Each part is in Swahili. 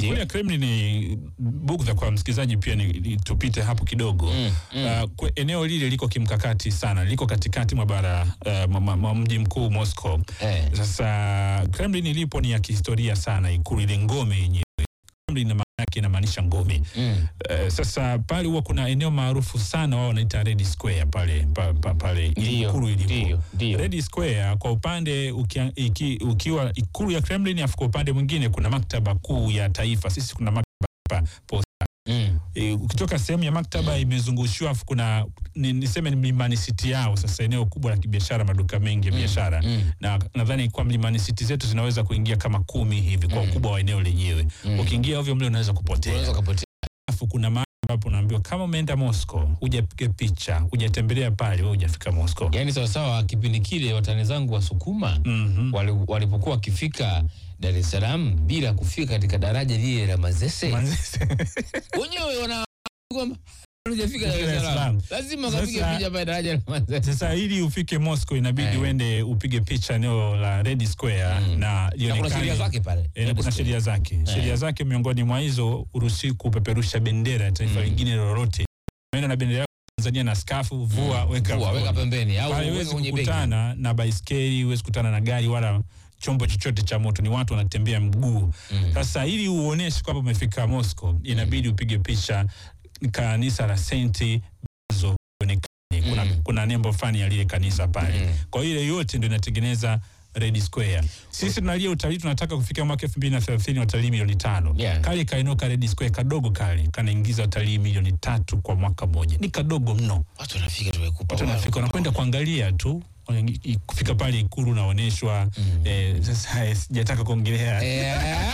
Ndio. kule Kremlin ni bugdha kwa msikilizaji pia ni, ni tupite hapo kidogo Mm, mm. Uh, kwe, eneo lile liko kimkakati sana, liko katikati mwa bara uh, mwa- mwa- mwa mji mkuu Moscow. Eh. Sasa Kremlin ilipo ni ya kihistoria sana, ikulu ile ngome yenyewe. Kremlin maana yake inamaanisha ngome. Mm. Uh, sasa pale huwa kuna eneo maarufu sana wao wanaita Red Square pale pa, pa, pale Ndio, ikulu ilipo. ndio, ndio. Red Square kwa upande ukia, iki, ukiwa ikulu ya Kremlin, afu kwa upande mwingine kuna maktaba kuu ya taifa. Sisi kuna maktaba hapa posta. Mm. E, ukitoka sehemu ya maktaba imezungushiwa, afu kuna ni, niseme ni Mlimani City yao, sasa eneo kubwa la kibiashara, maduka mengi ya biashara mm. na nadhani kwa Mlimani City zetu zinaweza kuingia kama kumi hivi kwa ukubwa wa eneo lenyewe. Mm. Ukiingia ovyo mle unaweza kupotea. Unaweza kupotea. Alafu kuna mahali ambapo unaambiwa kama umeenda Moscow, hujapiga picha, hujatembelea pale, wewe hujafika Moscow. Yaani sawasawa, kipindi kile watani zangu wa Sukuma Mhm. wali- walipokuwa wakifika Dar es Salaam bila kufika katika daraja lile la Mazese, wenyewe wana kwamba hujafika Dar es Dar es Salaam, Salaam. lazima kapige Sasa- picha pale daraja la Mazese. Sasa ili ufike Moscow inabidi Eh. uende upige picha eneo la Red Square Mm. na Na kuna lionekane- sheria zake pale. Eh, na kuna sheria zake sheria zake miongoni mwa hizo uruhusi kupeperusha bendera ya taifa Mm. lingine lolote umeenda na bendera yako ya Tanzania na skafu vua weka Vua, weka mfukoni. pembeni au Pale weka huwezi kwenye begi. kukutana na baiskeli huwezi kukutana na gari wala chombo chochote cha moto ni watu wanatembea mguu Mm. sasa ili uoneshe kwamba umefika Moscow inabidi upige picha kanisa la Saint Basil lionekane. kuna, Mm. kuna nembo fani ya lile kanisa pale Mm. kwa hiyo ile yote ndio inatengeneza Red Square. Sisi tunalia utalii tunataka kufikia mwaka elfu mbili na thelathini watalii milioni tano. Yeah. Kale kaeneo ka Red Square kadogo kale kanaingiza watalii milioni tatu kwa mwaka mmoja, ni kadogo mno. Watu wanafika tu wekupa. Watu wanafika wanakwenda kuangalia tu Wanangi- i- kufika pale Ikulu unaonyeshwa eh, sasa eh, sijataka kuongelea Eh,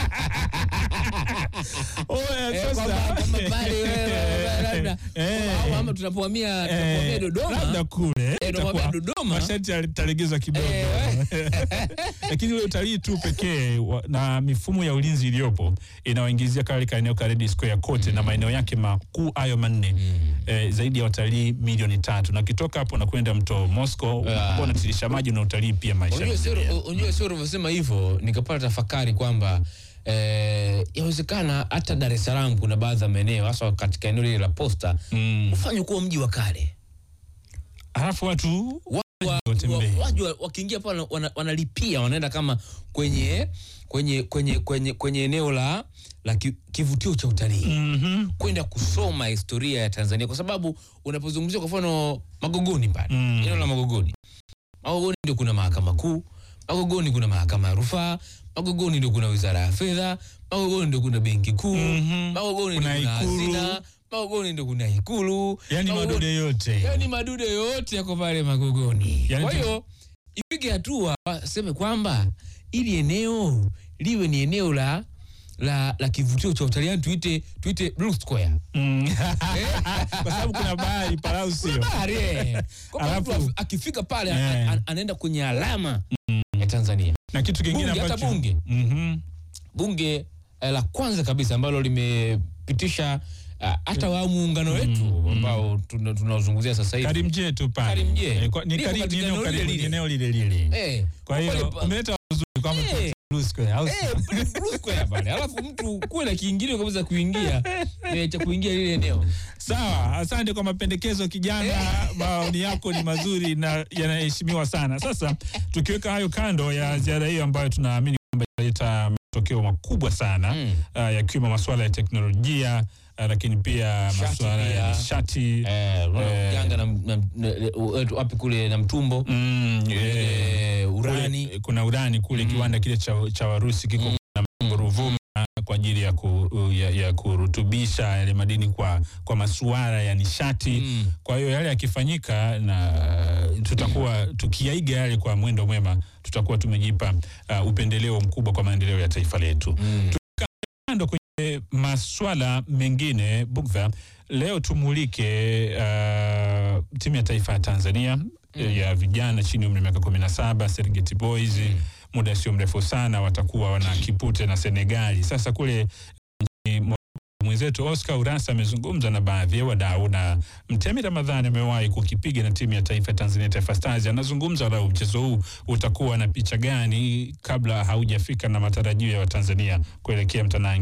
Oya, eh, sasa. kwamba kama pale wewe, labda Eh. au ama tunapohamia Eh, tunapohamia Dodoma labda kule tunapohamia itakuwa Dodoma masharti yatalegezwa kidogo Eh, lakini ule utalii tu pekee wa- na mifumo ya ulinzi iliyopo inawaingizia kale kaeneo ka Red Square kote na maeneo yake makuu hayo manne eh, zaidi ya watalii milioni tatu na ukitoka hapo unakwenda mto Moscow Ah. ambao unatiririsha maji na utalii pia maisha Unajua sio yanaendelea. unajua sio ulivyosema hivyo nikapata tafakari kwamba eh, yawezekana hata Dar es Salaam kuna baadhi ya maeneo hasa katika eneo lile la posta Mm. ufanye kuwa mji wa kale. Alafu watu Wa- watembee. wa- waje wa- wakiingia pale wana- wanalipia wanaenda kama kwenye kwenye kwenye kwenye kwenye eneo la la ki- kivutio cha utalii Mhm. kwenda kusoma historia ya Tanzania kwa sababu unapozungumzia kwa mfano Magogoni pale Mm. eneo la Magogoni, Magogoni ndio kuna mahakama kuu, Magogoni kuna mahakama ya rufaa, Magogoni ndio kuna wizara ya fedha, Magogoni ndio kuna benki kuu, Mhm. Magogoni ndio Kuna kuna Ikulu. hazina, Magogoni ndio kuna ikulu, yani Magogoni- madude yote yani madude yote yako pale Magogoni. Yani Kwa tu- hiyo ipige hatua waseme kwamba ili eneo liwe ni eneo la la, la kivutio cha utalii, yani tuite tuite Blue Square. Mm. kwa sababu kuna bahari Palau sio Bahari, eh. Kwamba mtu Alafu- af- akifika pale Eh. a- a- anaenda kwenye alama ya Tanzania. na kitu kingine Bunge, hata ambacho bunge. Mhm. Bunge eh, la kwanza kabisa ambalo limepitisha ah, hata wa muungano wetu ambao tuna- tunaozungumzia sasa hivi Karimjee tu pale Karimjee. Eh, kwa- ni Liko kari- katika ni eneo eneo karibu- lile ni lile. eneo lile lile eh, kwa hiyo pale pa- umeleta uzuri kwamba Eh. tuite Blue Square, au sio? Eh, pale Blue Square pale. Alafu mtu kuwe na kiingilio kabisa kuingia eh, cha kuingia lile eneo. Sawa, asante kwa mapendekezo kijana, maoni yako ni mazuri na yanaheshimiwa sana. Sasa tukiweka hayo kando ya ziara hiyo ambayo tunaamini kwamba italeta matokeo makubwa sana Mm. uh, yakiwemo masuala ya teknolojia uh, lakini pia Nishati masuala ya pia. nishati Eh, unaona Eh. Yanga na, na, na, na wapi kule na mtumbo mm, eh, eh, urani kule, kuna urani kule kiwanda kile cha, cha Warusi kiko na Ruvuma kwa ajili ya, ku, ya, ya kurutubisha yale madini kwa, kwa masuala ya nishati Mm. kwa hiyo yale yakifanyika na tutakuwa tukiyaiga yale kwa mwendo mwema tutakuwa tumejipa uh, upendeleo mkubwa kwa maendeleo ya taifa letu Mm. kando kwenye maswala mengine Bugdha, leo tumulike uh, timu ya taifa ya Tanzania eh, ya vijana chini ya umri wa miaka kumi na saba Serengeti Boys muda sio mrefu sana watakuwa wana kipute na Senegali. Sasa kule nchini Morocco, mwenzetu Oscar Urasa amezungumza na baadhi ya wadau na Mtemi Ramadhani amewahi kukipiga na timu ya taifa ya Tanzania Taifa Stars. Anazungumza wadau mchezo huu utakuwa na picha gani kabla haujafika na matarajio ya Watanzania kuelekea mtanange